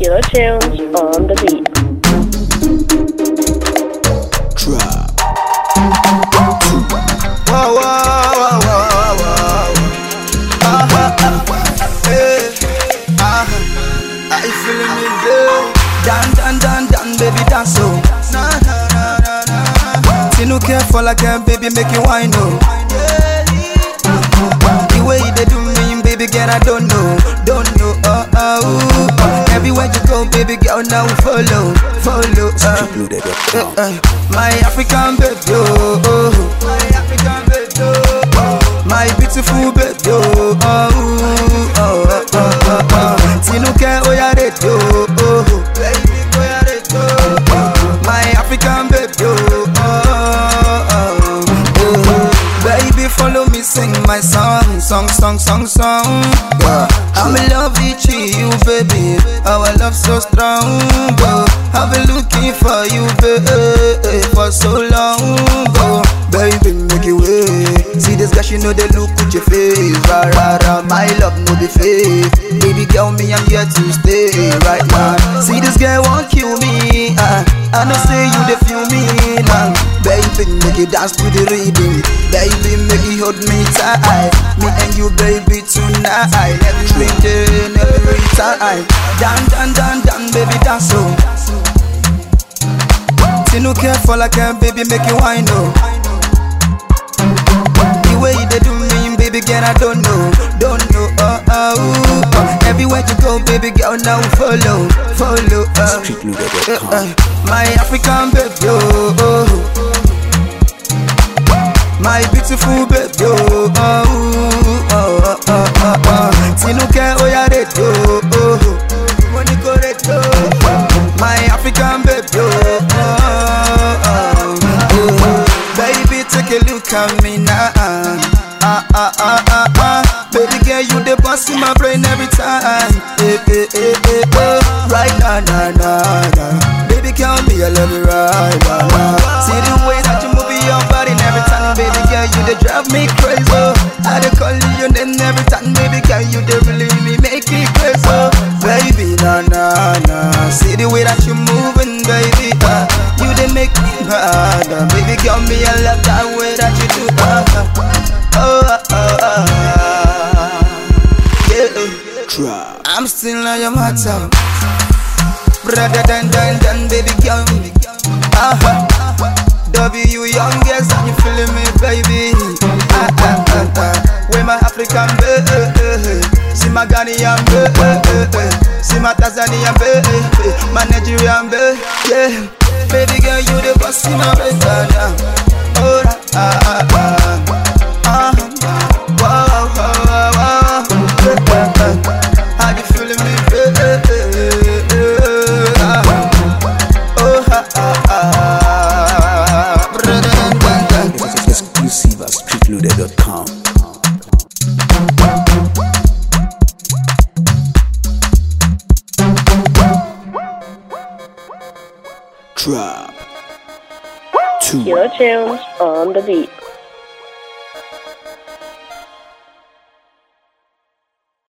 Killer Tunes on the beat. Trap. Whoa, whoa, whoa, whoa, whoa. Uh-huh, uh, hey, uh-huh. Are you feeling me, babe? Dan, dan, dan, dan, baby, dance, oh. Na, na, na, na, na. See no care for like a baby, make you wine, oh. The way they do me, baby girl, I don't know, don't know, uh, uh, ooh, uh. Everywhere you go, baby girl, now follow, follow, uh. Loaded.com. Uh, my African baby, oh, oh. my African baby, oh, oh. my beautiful baby, oh, oh, oh, oh, oh, oh, oh. Tinuke oyarede, oh, oh, baby, oyarede, oh, oh. my African baby, oh, oh, oh, oh, oh. baby, follow me, sing my song, song, song, song, song. Yeah. I'm in love with you, baby. Our love so strong. Oh. I've been looking for you, baby, for so long. Oh. Baby, make it way. See this girl, she know they look with your face. Ra ra ra, my love no be fake. Baby girl, me I'm here to stay right now. See this girl won't kill me. Uh, I know say you they feel me now. Baby, make it dance to the rhythm. Baby, make it hold me tight. Me and you, baby, tonight. Every day, every time. Dan dan dan dan, baby, dance so. See no care for like a baby, make you wine oh. The way they do me, baby girl, I don't know, don't know, uh, uh, ooh, uh. Everywhere you go, baby girl, now follow, follow, uh. Uh, Streetloader.com. uh, my African baby, oh, oh. my beautiful baby, oh, oh, oh, oh, oh, oh, oh. Tinuke oyarede, oh, oh, Moniko redo, my African baby, oh, oh, oh, oh. Baby, take a look at me now. Ah, ah, ah, ah, ah. Baby girl, you the boss in my brain every time. Eh, eh, eh, eh, eh. Right now, nah, nah, nah. Baby, girl, me, I love you right now. Nah. See the way that you move your body and every time, baby girl, you they drive me crazy. Oh. I dey call you your name every time, baby girl, you they really me make me crazy. Oh. Baby, nah, nah, nah. See the way that you moving, baby. Uh, you they make me mad. Uh, baby girl, me I love that way that you do. Uh, uh, oh, uh, oh, uh, yeah. Trap. I'm still on your matter. Brother than than than baby girl. Uh-huh. W youngest and you feeling me, baby. Ah, ah, ah, ah. With my African baby. See my Ghanaian baby. See my Tanzanian baby. My Nigerian baby. Yeah. Baby girl, you the boss in my bed. Oh, ah, ah, ah. Uh-huh. Whoa, whoa, whoa, whoa. How you feeling me, baby? Oh, ha, ha, ha. Exclusive at streetloader.com. Trap. Two. Killer Tunes on the beat.